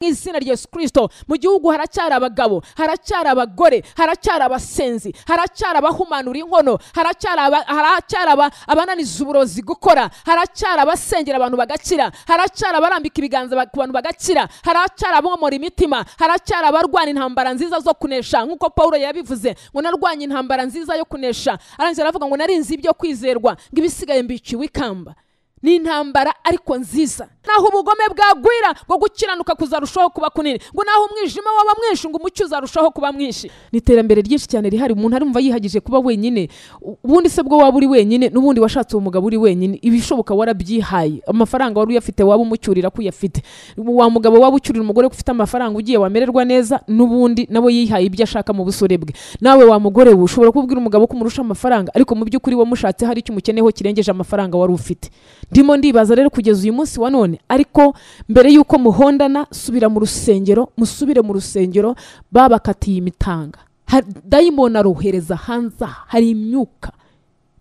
izina rya yesu kirisito mu gihugu haracyari abagabo haracyari abagore haracyari abasenzi haracyari abahumanura inkono haracyari aba- haracyari aba- abananiza uburozi gukora haracyari abasengera abantu bagakira haracyari abarambika ibiganza ba- ku bantu bagakira haracyari abomora imitima haracyari abarwana intambara nziza zo kunesha nk'uko paul yabivuze ngo narwanye intambara nziza yo kunesha arangije aravuga ngo narinzi ibyo kwizerwa ngo ibisigaye mbiciwe ikamba ni intambara ariko nziza naho ubugome bwagwira ngo gukiranuka kuzarushaho kuba kunini ngo naho umwijima waba mwinshi ngo umucyo uzarushaho kuba mwinshi ni iterambere ryinshi cyane rihari umuntu arumva yihagije kuba wenyine U- ubundi se bwo waba uri wenyine n'ubundi washatse uwo mugabo uri wenyine ibishoboka warabyihaye amafaranga wari uyafite waba umucyurira ko uyafite wa mugabo waba ucyurira umugore ko ufite amafaranga ugiye wamererwa neza n'ubundi nawe yihaye ibyo ashaka mu busore bwe nawe wa mugore we ushobora kubwira umugabo ko umurusha amafaranga ariko mu by'ukuri wamushatse hari icyo umukeneyeho kirengeje amafaranga wari ufite ndimo ndibaza rero kugeza uyu munsi wa none ariko mbere y'uko muhondana subira mu rusengero musubire mu rusengero babakatiye imitanga Ha- dayimoni arohereza hanze aha, hari imyuka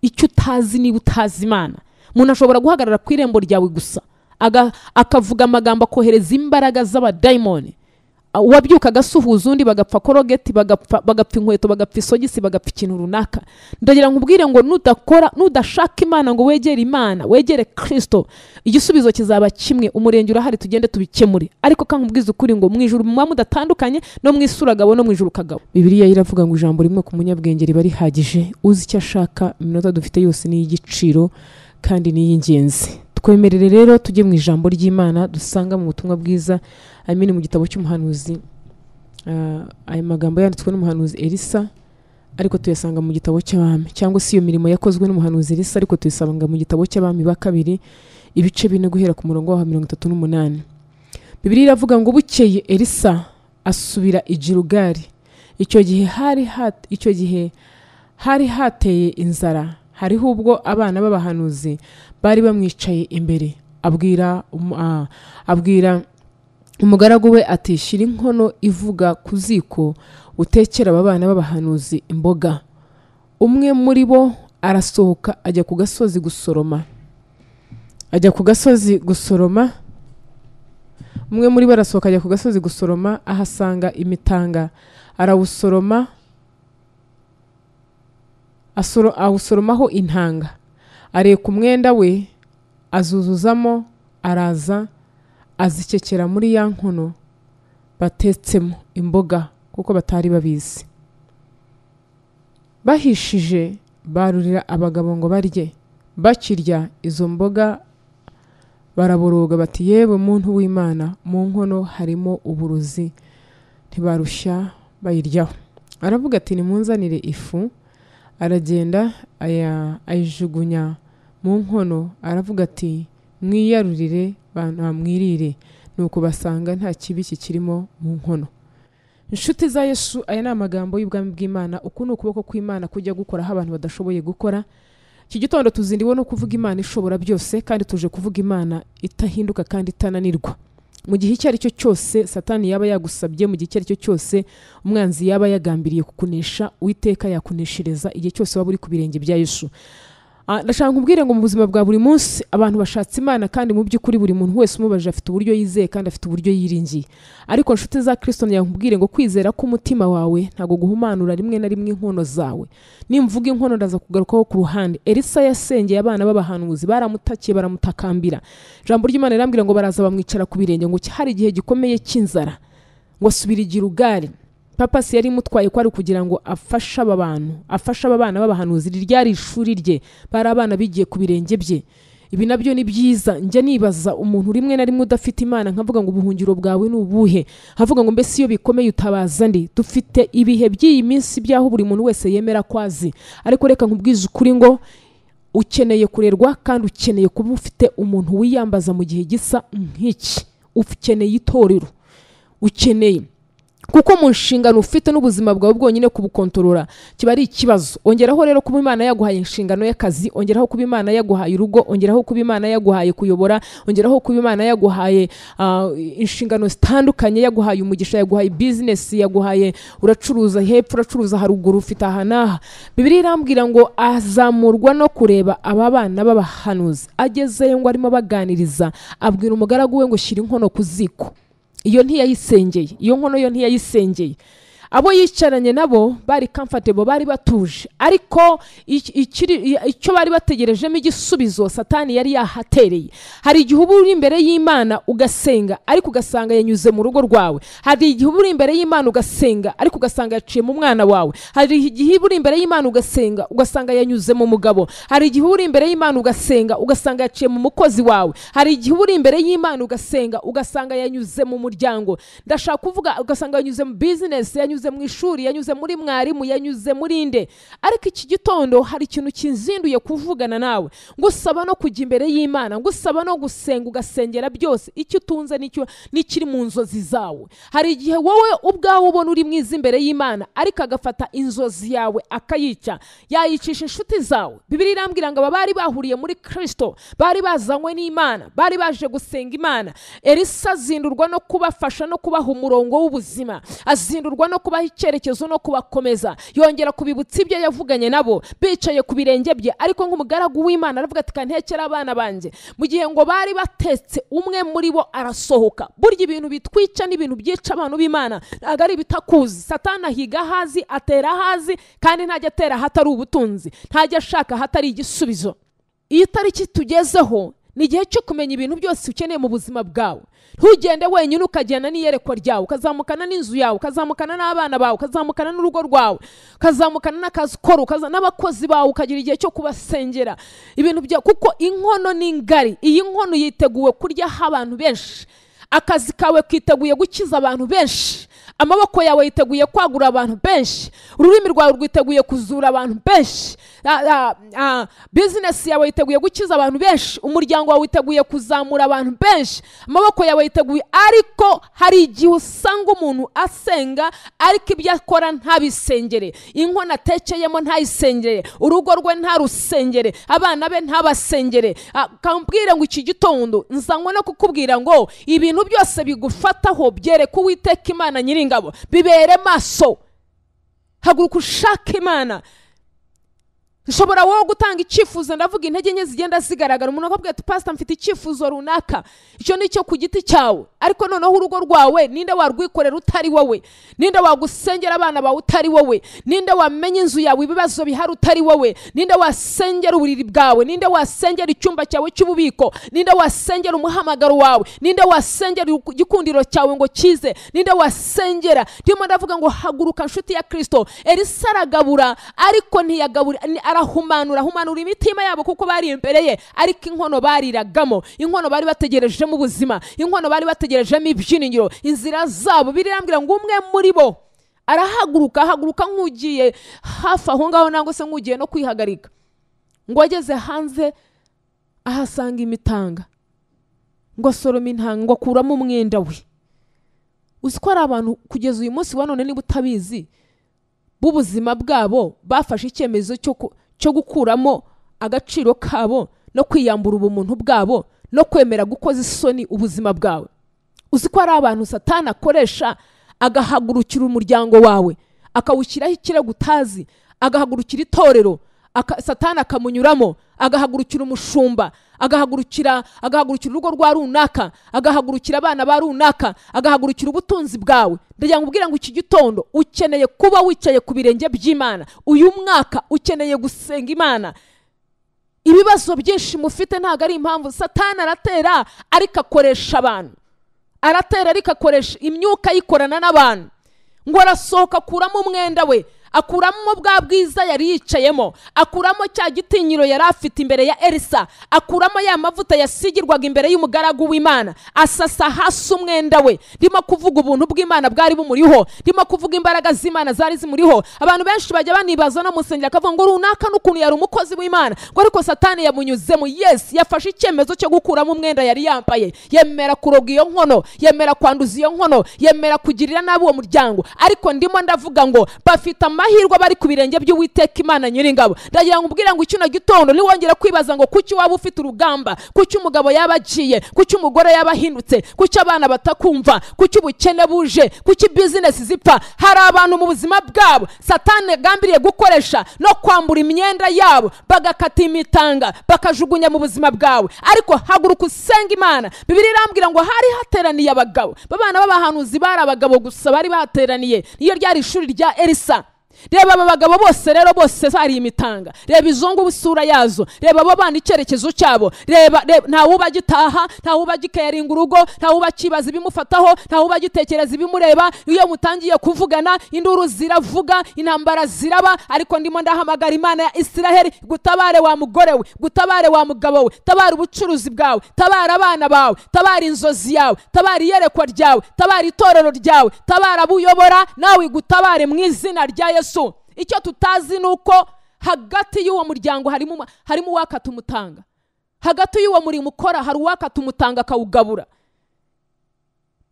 icyo utazi niba utazi imana umuntu ashobora guhagarara ku irembo ryawe gusa aga- akavuga amagambo akohereza imbaraga z'abadayimoni uwabyukaga asuhuza undi bagapfa korogeti bagapfa bagapfa inkweto bagapfa isogisi bagapfa ikintu runaka ndagira ngo ubwire ngo nudakora nudashaka imana ngo wegere imana wegere kirisito igisubizo kizaba kimwe umurenge urahari tugende tubikemure ariko kandi nkubwiza ukuri ngo mu ijuru muba mudatandukanye no mu isi uragabo no mu ijuru ukagabo bibiliya iravuga ngo ijambo rimwe ku munyabwenge riba rihagije uzi icyo ashaka iminota dufite yose ni iy'igiciro kandi ni iy'ingenzi twemerere rero tujye mu ijambo ry'imana dusanga mu butumwa bwiza amini mu gitabo cy'umuhanuzi ah, aya magambo yanditswe n'umuhanuzi elisa ariko tuyasanga mu gitabo cy'abami cyangwa se iyo mirimo yakozwe n'umuhanuzi elisa ariko tuyisanga mu gitabo cy'abami ba kabiri ibice bine guhera ku murongo wa mirongo itatu n'umunani bibiri iravuga ngo bukeye elisa asubira i girugari icyo gihe hari hat- icyo gihe hari hateye inzara hariho ubwo abana b'abahanuzi bari bamwicaye imbere abwira um- ah, abwira umugaragu we ati shyira inkono ivuga ku ziko utekera aba bana b'abahanuzi imboga umwe muri bo arasohoka ajya ku gasozi gusoroma ajya ku gasozi gusoroma umwe muri bo arasohoka ajya ku gasozi gusoroma ahasanga imitanga arawusoroma asoro- awusoromaho intanga areka umwenda we azuzuzamo araza azikekera muri ya nkono batetsemo imboga kuko batari babizi bahishije barurira abagabo ngo barye bakirya izo mboga baraboroga bati yewe muntu w'imana mu nkono harimo uburozi ntibarushya bayiryaho aravuga ati nimunzanire ifu aragenda aya- ayijugunya mu nkono aravuga ati mwiyarurire banamwirire nuko basanga nta kibi kikirimo mu nkono inshuti za yesu aya ni amagambo y'ubwami bw'imana uku ni ukuboko kw'imana kujya gukoraho abantu badashoboye gukora iki gitondo tuzindiwe no kuvuga imana ishobora byose kandi tuje kuvuga imana itahinduka kandi itananirwa mu gihe icyo ari cyo cyose satani yaba yagusabye mu gihe icyo ari cyo cyose umwanzi yaba yagambiriye kukunesha uwiteka yakuneshereza igihe cyose waba uri ku birenge bya yesu Ah, ndashaka kubwira ngo mu buzima bwa buri munsi abantu bashatse imana kandi mu by'ukuri buri muntu wese umubaje afite uburyo yizeye kandi afite uburyo yiringiye ariko nshuti za kristo nkubwire ngo kwizera k'umutima wawe ntabwo guhumanura rimwe na rimwe inkono zawe nimvuga inkono ndaza kugarukaho ku ruhande elisa yasengeye abana b'abahanuzi baramutakiye baramutakambira ijambo ry'imana rirambwira ngo baraza bamwicara ku birenge ngo hari igihe gikomeye cy'inzara ngo asubira igira ugare papasi yari imutwaye ko ari ukugira ngo afashe aba bantu afashe aba bana b'abahanuzi iri ryari ishuri rye bari abana bigiye ku birenge bye ibi nabyo ni byiza njya nibaza umuntu rimwe na rimwe udafite imana nkavuga ngo ubuhungiro bwawe ni ubuhe nkavuga ngo mbese iyo bikomeye utabaza ndi dufite ibihe by'iyi minsi by'aho buri muntu wese yemera ko azi ariko reka nkubwize ukuri ngo ukeneye kurerwa kandi ukeneye kuba ufite umuntu wiyambaza mu gihe gisa nk'iki ukeneye itorero ukeneye kuko mu nshingano ufite n'ubuzima bwawe bwonyine kubukontorora kiba ari ikibazo ongeraho rero kuba imana yaguhaye inshingano y'akazi ongeraho kuba imana yaguhaye urugo ongeraho kuba imana yaguhaye kuyobora ongeraho kuba imana yaguhaye ah, inshingano zitandukanye yaguhaye umugisha yaguhaye bizinesi yaguhaye uracuruza hepfo uracuruza haruguru ufite aha n'aha bibiri irambwira ngo azamurwa no kureba aba bana b'abahanuzi agezeyo ngo arimo abaganiriza abwira umugaragu we ngo shyira inkono ku ziko iyo ntiyayisengeye iyo nkono yo ntiyayisengeye abo yicaranye nabo bari comfortable bari batuje ariko iki- ikiri- icyo bari bategerejemo igisubizo satani yari yahatereye hari igihe uba uri imbere y'imana ugasenga ariko ugasanga yanyuze mu rugo rwawe hari igihe uba uri imbere y'imana ugasenga ariko ugasanga yaciye mu mwana wawe hari igihe uba uri imbere y'imana ugasenga ugasanga yanyuze mu mugabo hari igihe uba uri imbere y'imana ugasenga ugasanga yaciye mu mukozi wawe hari igihe uba uri imbere y'imana ugasenga ugasanga yanyuze mu muryango ndashaka kuvuga ugasanga yanyuze mu bizinesi yanyuze mu ishuri yanyuze muri mwarimu yanyuze muri nde ariko iki gitondo hari ikintu kinzinduye kuvugana nawe ngusaba no kujya imbere y'imana ngusaba no gusenga ugasengera byose icyo utunze n'icyo n'ikiri mu nzozi zawe hari igihe wowe ubwawe ubona uri mwiza imbere y'imana ariko agafata inzozi yawe akayica yayicisha inshuti zawe bibiri irambwira ngo aba bari bahuriye muri kristo bari bazanywe n'imana bari baje gusenga imana elisa azindurwa no kubafasha no kubaha umurongo w'ubuzima azindurwa no kubaha icyerekezo no kubakomeza yongera kubibutsa ibyo yavuganye nabo bicaye ku birenge bye ariko nk'umugaragu w'imana aravuga ati kantekera abana banjye mu gihe ngo bari batetse umwe muri bo arasohoka burya ibintu bitwica n'ibintu byica abantu b'imana ntabwo ari ibitakuzi satana ahiga ahazi atera ahazi kandi ntajya atera ahatari ubutunzi ntajya ashaka ahatari igisubizo iyi tariki tugezeho ni igihe cyo kumenya ibintu byose ukeneye mu buzima bwawe ntugende wenyine ukajyana n'iyerekwa ryawe ukazamukana n'inzu yawe ukazamukana n'abana bawe ukazamukana n'urugo rwawe ukazamukana n'akazi ukora ukaza n'abakozi bawe ukagira igihe cyo kubasengera ibintu bya kuko inkono ni ngari iyi nkono yiteguwe kuryaho abantu benshi akazi kawe kiteguye gukiza abantu benshi amaboko yawe yiteguye kwagura abantu benshi ururimi rwawe rwiteguye kuzura abantu benshi Ah, ah, ah, bizinesi yawe yiteguye gukiza abantu benshi umuryango wawe witeguye kuzamura abantu benshi amaboko yawe yiteguye ariko hari igihe usanga umuntu asenga ariko ibyo akora ntabisengere inkono atekeyemo ntayisengere urugo rwe ntarusengere abana be ntabasengere Ah, kambwire ngo iki gitondo nzanywe no kukubwira ngo ibintu byose bigufataho byereka uwiteka imana nyiringabo bibere maso haguruka ushake imana ushobora wowe gutanga icyifuzo ndavuga intege nke zigenda zigaragara umuntu akabwira ati pasita mfite icyifuzo runaka icyo ni cyo ku giti cyawe ariko noneho urugo rwawe ninde warwikorera utari wowe ninde wagusengera abana bawe utari wowe ninde wamenya inzu yawe ibibazo bihari utari wowe ninde wasengera uburiri bwawe ninde wasengera icyumba cyawe cy'ububiko ninde wasengera umuhamagaro wawe ninde wasengera igikundiro cyawe ngo kize ninde wasengera ndimo ndavuga ngo haguruka nshuti ya kristo elisa aragabura ariko ntiyagabura ni- arahumanura ahumanura imitima yabo kuko bari imbere ye ariko inkono bariragamo inkono bari bategerejemo ubuzima inkono bari bategerejemo ibyiringiro inzira zabo birirambwira ngo umwe muri bo arahaguruka ahaguruka nk'ugiye hafi aho ngaho nangwa se nk'ugiye no kwihagarika ngo ageze hanze ahasanga imitanga ngo asorome intanga ngo akuramo umwenda we uzi ko hari abantu kugeza uyu munsi wa none niba utabizi b'ubuzima bwabo bafashe icyemezo cyo ku- cyo gukuramo agaciro kabo no kwiyambura ubumuntu bwabo no kwemera gukoza isoni ubuzima bwawe uzi ko hari abantu satani akoresha agahagurukira umuryango wawe akawushyiraho ikirego utazi agahagurukira itorero aka, satani akamunyuramo agahagurukira umushumba agahagurukira agahagurukira urugo rwa runaka agahagurukira abana ba runaka agahagurukira ubutunzi bwawe ndagira ngo ubwira ngo iki gitondo ukeneye kuba wicaye ku birenge by'imana uyu mwaka ukeneye gusenga imana ibibazo byinshi mufite ntabwo ari impamvu satani aratera ariko akoresha abantu aratera ariko akoresha imyuka yikorana n'abantu ngo arasohoka akuramo umwenda we akuramo bwa bwiza yari yicayemo akuramo cya gitinyiro yari afite imbere ya elisa akuramo ya mavuta yasigirwaga imbere y'umugaragu w'imana asasa hasi umwenda we ndimo kuvuga ubuntu bw'imana bwari bumuriho ndimo kuvuga imbaraga z'imana zari zimuriho abantu benshi bajya banibaza no musengera akavuga ngo runaka n'ukuntu yari umukozi w'imana ngo ariko satani yamunyuzemo yesi yafashe icyemezo cyo gukuramo umwenda yari yambaye yemera kuroga iyo nkono yemera kwanduza iyo nkono yemera kugirira nabi uwo muryango ariko ndimo ndavuga ngo bafite ama amahirwe aba ari ku birenge by'uwiteka imana nyiringabo ndagira ngo umbwire ngo ikino gitondo ntiwongere kwibaza ngo kuki waba ufite urugamba kuki umugabo yaba agiye kuki umugore yaba ahindutse kuki abana batakumva kuki ubukene buje kuki bizinesi zipfa hari abantu mu buzima bwabo satani yagambiriye gukoresha no kwambura imyenda yabo bagakata imitanga bakajugunya mu buzima bwawe ariko haguruka usenge imana bibiri irambwira ngo hari hateraniye abagabo babana b'abahanuzi bari abagabo gusa bari bahateraniye iyo ryari ishuri rya elisa reba aba bagabo bose rero bose bari imitanga reba izo ngubu isura yazo reba abo bana icyerekezo cyabo reba reba ntawe ubagitaha ntawe ubagikeringa urugo ntawe ubakibaza ibimufataho ntawe ubagitekereza ibimureba iyo mutangiye kuvugana induru ziravuga intambara ziraba ariko ndimo ndahamagara imana ya isiraheli gutabare wa mugore we gutabare wa mugabo we tabara ubucuruzi bwawe tabara abana bawe tabara inzozi yawe tabara iyerekwa ryawe tabara itorero ryawe tabara abo uyobora nawe igutabare mu izina rya yesu icyo tutazi ni uko hagati y'uwo muryango harimo uma- harimo uwakata umutanga hagati y'uwo murimo ukora hari uwakata umutanga akawugabura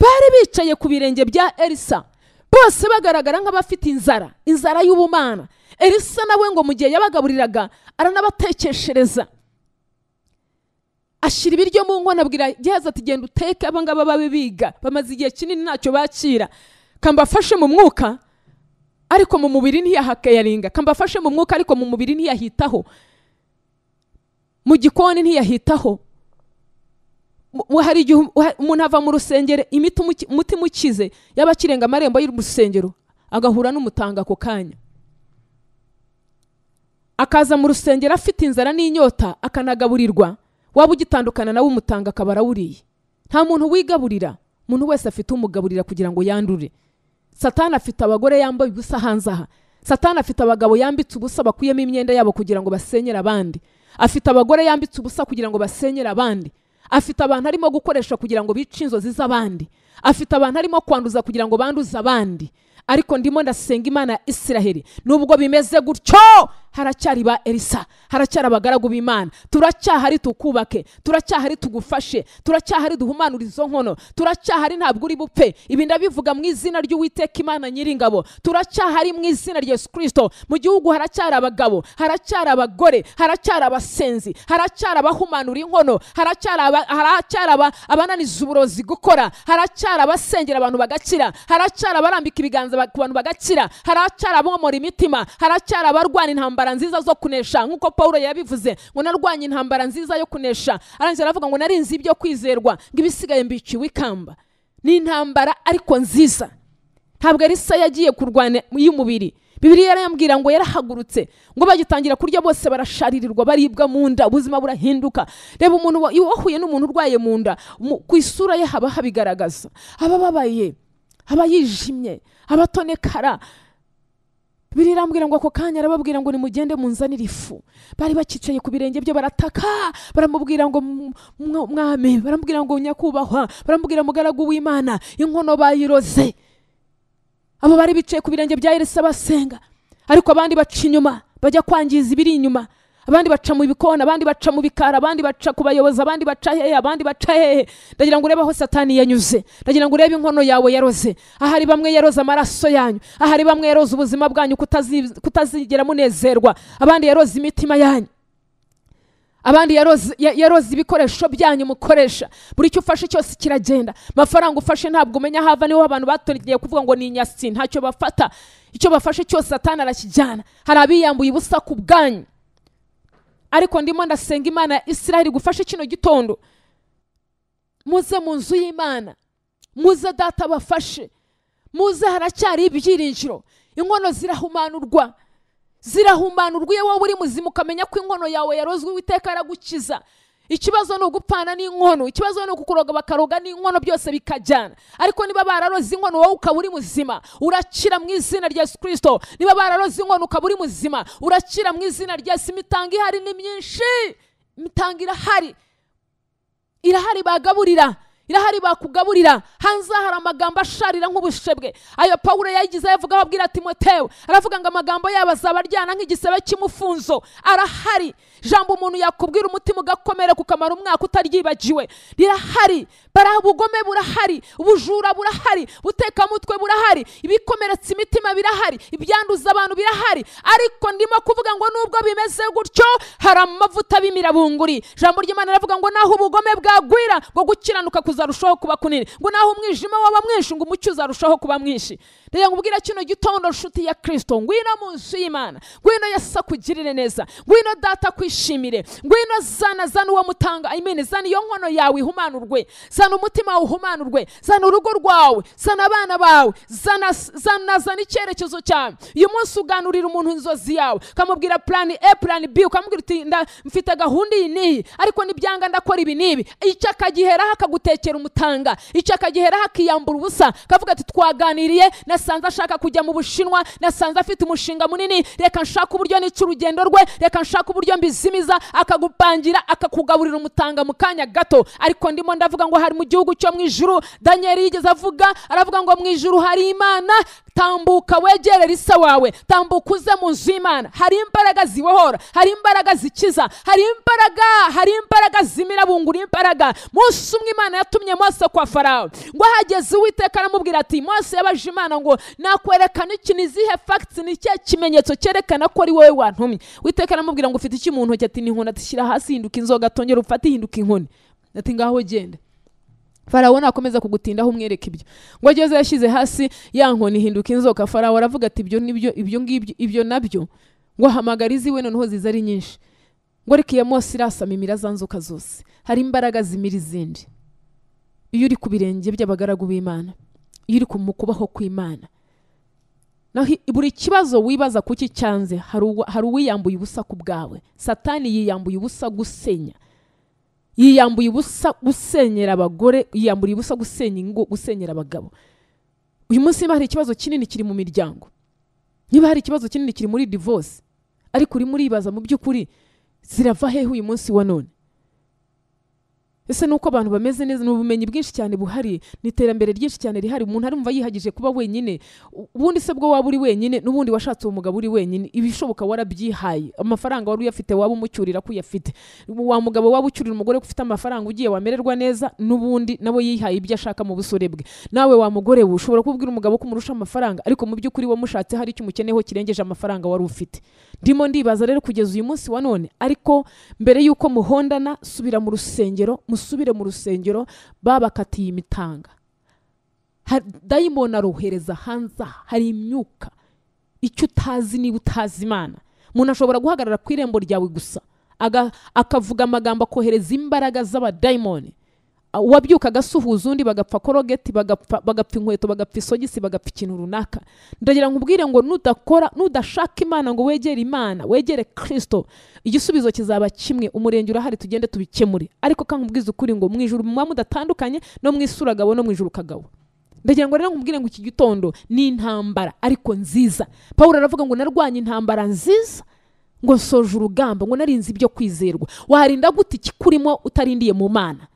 bari bicaye ku birenge bya elisa bose bagaragara nk'abafite inzara inzara y'ubumana elisa nawe ngo mu gihe yabagaburiraga aranabatekeshereza ashyira ibiryo mu nkono abwira gehazi ati genda uteke aba ngaba babe biga bamaze igihe kinini ntacyo bakira kambafashe mu mwuka ariko mu mubiri ntiyahakayaringa kambafashe mu mwuka ariko mu mubiri ntiyahitaho mu gikoni ntiyahitaho Mu- mu- hari igihe um- uha- umuntu ava mu rusengero imiti umuki- umutima ukize yaba akirenga amarembo y'urusengero agahura n'umutanga ako kanya akaza mu rusengero afite inzara n'inyota akanagaburirwa waba ugitandukana nawe umutanga akaba arawuriye nta muntu wigaburira umuntu wese afite umugaburira kugira ngo yandure satani afite abagore yambaye ubusa hanze aha satani afite abagabo yambitse ubusa bakuyemo imyenda yabo kugira ngo basenyere abandi afite abagore yambitse ubusa kugira ngo basenyere abandi afite abantu arimo gukoresha kugira ngo bice inzozi z'abandi afite abantu arimo kwanduza kugira ngo banduze abandi ariko ndimo ndasenga imana ya isiraheli nubwo bimeze gutyo haracyari ba elisa haracyari abagaragu b'imana turacyahari tukubake turacyahari tugufashe turacyahari duhumanure izo nkono turacyahari ntabwo uri bupfe ibi ndabivuga mu izina ry'uwiteka imana nyiringabo turacyahari mu izina rya yesu kirisito mu gihugu haracyari abagabo haracyari abagore haracyari abasenzi haracyari abahumanura inkono haracyari aba- haracyari aba- abananiza uburozi gukora haracyari abasengera abantu bagakira haracyari abarambika ibiganza ba- ku bantu bagakira haracyari abomora imitima haracyari abarwana intambara nziza zo kunesha nk'uko paul yabivuze ngo narwanye intambara nziza yo kunesha arangiza aravuga ngo narinzi ibyo kwizerwa ngo ibisigaye mbiciwe ikamba ni intambara ariko nziza ntabwo elisa yagiye kurwana y'umubiri bibiriya yarayambwira ngo yarahagurutse ngo bagitangira kurya bose barasharirirwa baribwa mu nda ubuzima burahinduka reba umuntu wa- iyo wahuye n'umuntu urwaye mu nda mu- ku isura ye haba habigaragaza aba ababaye aba yijimye aba atonekara bibiri irambwira ngo ako kanya arababwira ngo nimugende munzanire ifu bari bakicaye ku birenge bye barataka baramubwira ngo "M- mwa- mwami baramubwira ngo nyakubahwa baramubwira mugaragu w'imana inkono bayiroze abo bari bicaye ku birenge bya Elisa basenga ariko abandi baca inyuma bajya kwangiza ibiri inyuma abandi baca mu bikona abandi baca mu bikara abandi baca ku bayobozi abandi baca hehe abandi baca hehe ndagira ngo urebe aho satani yanyuze ndagira ngo urebe inkono yawe yaroze ahari bamwe yaroze amaraso yanyu ahari bamwe yaroze ubuzima bwanyu kutazi- kutazigera munezerwa abandi yaroze imitima yanyu abandi yaroze ya- yaroze ibikoresho byanyu mukoresha buri cyo ufashe cyose kiragenda amafaranga ufashe ntabwo umenya aho ava niho abantu batonegeye kuvuga ngo ni inyasi ntacyo bafata icyo bafashe cyose satani arakijyana hari abiyambuye ubusa ku bwanyu ariko ndimo ndasenga imana ya isiraheli gufashe kino gitondo muze mu nzu y'imana muze data bafashe muze haracyari ibyiringiro inkono zirahumanurwa zirahumanurwa iyo wowe uri muzima ukamenya ko inkono yawe yarozwe uwiteka aragukiza ikibazo ni ugupfana n'inkono ikibazo ni ukukuroga bakaroga n'inkono byose bikajyana ariko niba bararoze inkono wowe ukaba uri muzima urakira mu izina rya yesu kirisito niba bararoze inkono ukaba uri muzima urakira mu izina rya yesu imitanga ihari ni myinshi imitanga irahari irahari bagaburira irahari bakugaburira hanze hari amagambo asharira nk'ubushebwe ayo pawulo yayigizeho avugaho abwira timoteyo aravuga ngo amagambo yabo azabaryana nk'igisebe cy'umufunzo arahari jambo umuntu yakubwira umutima ugakomera kukamara umwaka utaryibagiwe rirahari bara ubugome burahari ubujura burahari butekamutwe burahari ibikomeretsa imitima birahari ibyanduza abantu birahari ariko ndimo kuvuga ngo nubwo bimeze gutyo hari amavuta b'imirabunguri jambo ry'imana riravuga ngo naho ubugome bwagwira ngo gukiranuka kuzarushaho kuba kunini ngo naho umwijima waba mwinshi ngo umucyo uzarushaho kuba mwinshi reka nkubwira kino gitondo nshuti ya kirisito ngwino mu nzu y'imana ngwino yasa kugirire neza ngwino data kwishimire ngwino zana zana uwo mutanga imene zana iyo nkono yawe ihumanurwe zana umutima wawe uhumanurwe zana urugo rwawe zana abana bawe zana zana zana icyerekezo cyawe uyu munsi uganurira umuntu inzozi yawe ukamubwira plan a plan b ukamubwira uti nda- mfite gahunda iyi n'iyi ariko nibyanga ndakora ibi n'ibi icyo akagiheraho akagutekera umutanga icyo akagiheraho akiyambura ubusa akavuga ati twaganiriye nasanze ashaka kujya mu bushinwa nasanze afite umushinga munini reka nshake uburyo nica urugendo rwe reka nshake uburyo mbizimiza akagupangira akakugaburira umutanga mu kanya gato ariko ndimo ndavuga ngo hari mu gihugu cyo mu ijuru daniyeli yigeze avuga aravuga ngo mu ijuru hari imana tambuka wegerere ise wawe tambuka uze mu nzu y'imana hari imbaraga zibohora hari imbaraga zikiza hari imbaraga hari imbaraga zimirabungura imbaraga munsi umwe imana yatumye mose kwa farawo ngo ahageze uwiteka aramubwira ati mose yabaje imana ngo nakwerekana iki ni izihe fagiti ni ikihe kimenyetso cyerekana ko ari wowe wantumye uwiteka aramubwira ngo ufite iki mu ntoki ati ni inkoni ati shyira hasi hinduka inzoga tongera ufate hinduka inkoni ati ngaho genda farawo nakomeza kugutindaho umwereka ibyo ngo ageze yashyize hasi ya nkoni hinduka inzoka farawo aravuga ati ibyo nibyo ibyo ngibyo ibyo nabyo ngo ahamagara iziwe noneho ziza ari nyinshi ngo ariko iyo mose irasama imira za nzoka zose hari imbaraga zimira izindi iyo uri ku birenge by'abagaragu b'imana iyo uri ku mu kubaho kw'imana naho i- buri kibazo wibaza kuki cyanze hari uwa- hari uwiyambuye ubusa ku bwawe satani yiyambuye ubusa gusenya yiyambuye ubusa gusenyera abagore yiyamburiye ubusa gusenya ingo gusenyera abagabo uyu munsi niba hari ikibazo kinini kiri mu miryango niba hari ikibazo kinini kiri muri divorce ariko urimo uribaza mu by'ukuri zirava hehe uyu munsi wa none ese ni uko abantu bameze neza ni ubumenyi bwinshi cyane buhari ni iterambere ryinshi cyane rihari umuntu arumva yihagije kuba wenyine U- ubundi se bwo waba uri wenyine n'ubundi washatse uwo mugabo uri wenyine ibishoboka warabyihaye amafaranga wari uyafite waba umucyurira ko uyafite wa mugabo waba ucyurira umugore ko ufite amafaranga ugiye wamererwa neza n'ubundi nawe yihaye ibyo ashaka mu busore bwe nawe wa mugore we ushobora kubwira umugabo ko umurusha amafaranga ariko mu by'ukuri wamushatse hari icyo umukeneyeho kirengeje amafaranga wari ufite ndimo ndibaza rero kugeza uyu munsi wa none ariko mbere y'uko muhondana subira mu rusengero musubire mu rusengero babakatiye imitanga Ha- dayimoni arohereza hanze aha, hari imyuka icyo utazi niba utazi imana umuntu ashobora guhagarara ku irembo ryawe gusa aga- akavuga amagambo akohereza imbaraga z'abadayimoni A- uwabyukaga asuhuza undi bagapfa korogeti bagapfa bagapfa inkweto bagapfa isogisi bagapfa ikintu runaka ndagira nkubwire ngo nudakora nudashaka imana ngo wegere imana wegere kristo igisubizo kizaba kimwe umurenge urahari tugende tubikemure ariko kankubwiza ukuri ngo mu ijuru muba mudatandukanye no mu isi uragabo no mu ijuru ukagabo ndagira ngo rero nkubwire ngo iki gitondo ni intambara ariko nziza pawulo aravuga ngo narwanye intambara nziza ngo nsoje urugamba ngo narinze ibyo kwizerwa warinda gute ikikurimo utarindiye mu mana